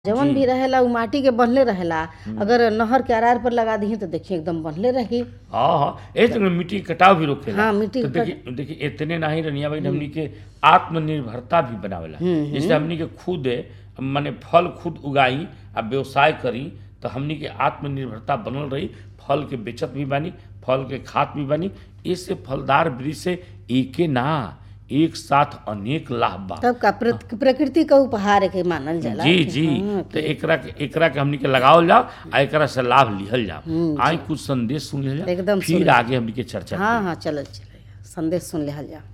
जवन भी रहेला उ माटी के बनले रहेला अगर नहर के अरार पर लगा दिही तो देखिए एकदम बनले रही हाँ हाँ ए तो मिट्टी के कटाव भी रोकेला हाँ, मिट्टी तो के देखिए देखिए इतने नहीं रनिया भाई हमनी के आत्मनिर्भरता भी बनावेला जैसे हमनी के खुद माने फल खुद उगाई आ व्यवसाय करी तो हमनी के आत्मनिर्भरता बनल रही फल के बेचत भी बानी फल के खात भी बानी इससे फलदार वृक्ष से एके ना एक साथ अनेक लाभ बा तब का प्रत- प्रकृति का उपहार के मानल जाला जी जी तो एकरा के एकरा के हमनी के लगावल जाओ आ एकरा से लाभ लिहल जाओ आई कुछ संदेश सुन लिहल जाओ एकदम फिर आगे हमनी के चर्चा हाँ हाँ चलो चलो संदेश सुन लिहल जा